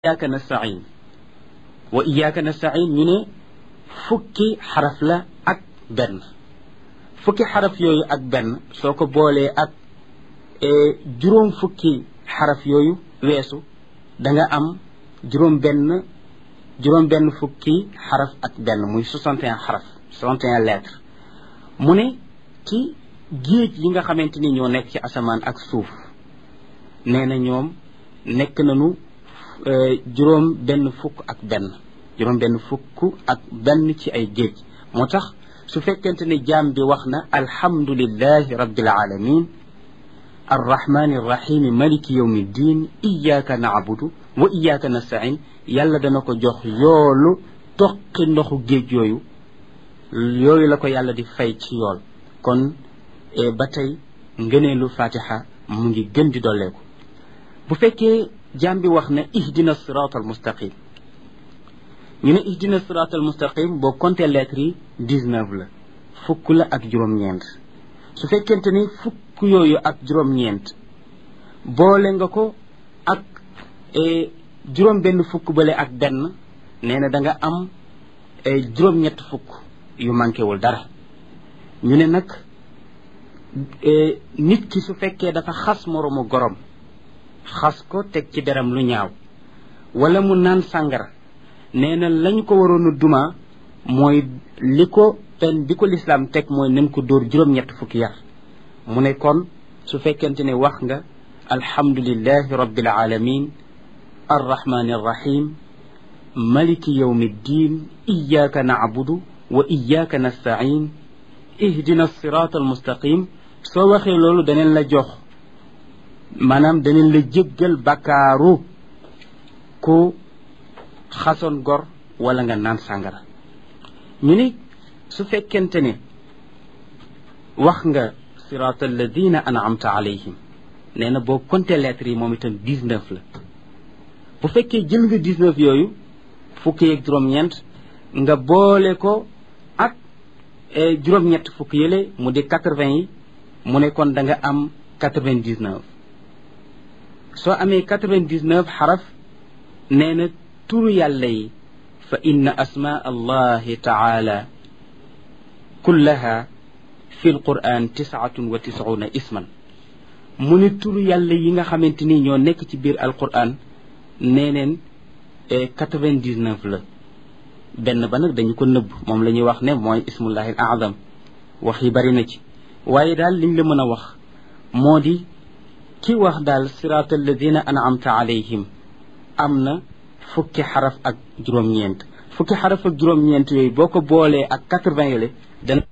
iyyaka nastain wa iyyaka nastain ñu ne fukki xaraf la ak benn fukki xaraf yooyu ak benn soo ko boolee ak juróom fukki xaraf yooyu weesu da nga am juróom benn juróom benn fukki xaraf ak benn muy soixante et un xaraf soixante et un lettres mu ne ci géej yi nga xamante ni ñoo nekk ci asamaan ak suuf nee na ñoom nekk nañu juróom benn fukk ak benn juróom benn fukk ak benn ci ay géej moo tax su fekkente ne jaam bi wax na alhamdulillahi rabbil alamin arrahmani arrahimi maliki yawmi ddin iyyaka na'budu wa iyyaka nasta'in yàlla dana ko jox yoolu toqi ndoxu géej yooyu yooyu la ko yàlla di fay ci yool kon ba tey ngëneelu fatiha mu ngi gën di dolleeku bu fekkee jaam bi wax na ihdina sirat al mustaqim ñu ne ihdina sirat al mustaqim boo compté lettres yi dix-neuf la fukk la ak juróom-ñeent su fekkente ni fukk yooyu ak juróom-ñeent boole nga ko ak juróom benn fukk bale ak benn nee na da nga am juróom-ñett fukk yu manqué wul dara ñu ne nag nit ki su fekkee dafa xas moroomu gorom xas ko teg ci deram lu ñaaw wala mu naan sàngara nee na lañ ko waroon a duma mooy li ko pen bi ko lislaam teg mooy nañ ko dóor juróom-ñett fukki yar mu ne kon su fekkente ne wax nga alhamdulillahi rabbil alamin arrahmani arrahim maliki yawmi ddin iyyaka na'budu wa iyyaka nasta'in ihdina sirata almustaqim soo waxee loolu daneen la jox maanaam daneen la jéggal bakkaaru ku xasoon gor wala nga naan sàngara ñu ni su fekkente ne wax nga sirata alladina an'amta alayhim nee na boo compté lettres yi moom itam dix-neuf la bu fekkee jël nga dix-neuf yooyu fukki yeeg juróom-ñeent nga boole ko ak juróom-ñett fukk yële mu di quatre-vingts yi mu ne kon da nga am quatre-vingt-dix-neuf soo amee quatre-vingt-dix-neuf xaraf nee na turu yàlla yi fa inna asmaa allahi taala kullaha fi l quran tisaatun wa tisuuna isman mu ne turu yàlla yi nga xamante ni ñoo nekk ci biir alquran nee neen quatre-vingt-dix-neuf la benn ba nag dañu ko nëbb moom la ñuy wax ne mooy ismullahi al azam wax yi bari na ci waaye daal liñ la mën a wax moo di ki wax daal siraat alladina an'amta alayhim am na fukki xaraf ak juróom-ñeent fukki xaraf ak juróom-ñeent yooyu boo ko boolee ak quatre-vingts yole dana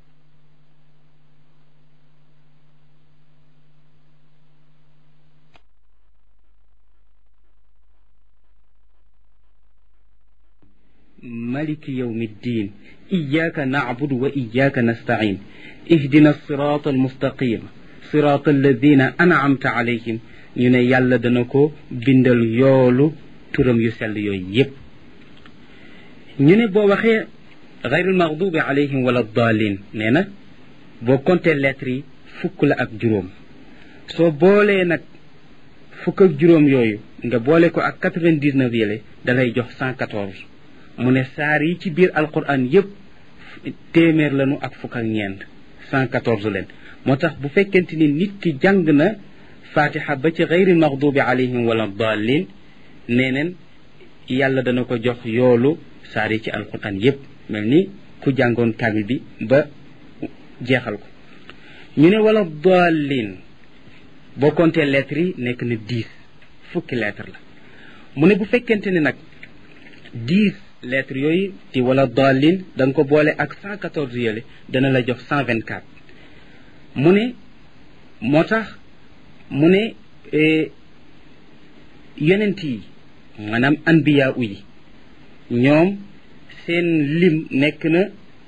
maliki yawmi ddin iyyaka na'budu wa iyyaka nasta'in ihdina sirata almustaqim sirata alladina an'amta alayhim ñu ne yàlla dana ko bindal yoolu turam yu sell yooyu yépp ñu ne boo waxee gayrul maghdubi alayhim wala daalin nee na boo compté lettres yi fukk la ak juróom soo boolee nag fukk ak juróom yooyu nga boole ko ak quatre-vingt-dix-neuf yële dalay jox cent quatorze mu ne saar yi ci biir alquran yépp téeméer lañu ak fukk ak ñeent cent quatorze leen moo tax bu fekkente ni nit ki jàng na fatiha ba ci gayri maxdubi alayhim wala dallin nee neen yàlla dana ko jox yoolu saar yi ci alquran yépp mel ni ku jàngoon kaamil bi ba jeexal ko ñu ne wala dallin boo compté lettres yi nekk na dix fukki lettre la mu ne bu fekkente ni nag dix lettres yooyu ci wala dallin da nga ko boole ak cent quatorze yële dana la jox cent vingt quatre mu ne moo tax mu ne yonent yi maanaam anbiya u yi ñoom seen lim nekk na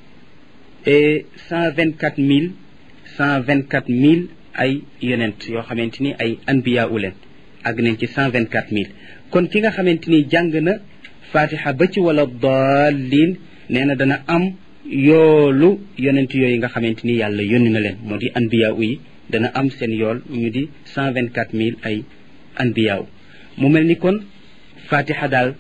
cent vingt quatre mille cent vingt quatre mille ay yonent yoo xamante ni ay anbiya u leen àgg nañ ci cent vingt quatre mille kon ki nga xamante ni jàng na fatiha ba ci wala daalin nee na dana am yoolu yonent yooyu nga xamante ni yàlla yónni na leen moo di anbiya u yi dana am seen yool ñu di cent vingt quatre mille ay anbiyaaw mu mel ni kon fatiha daal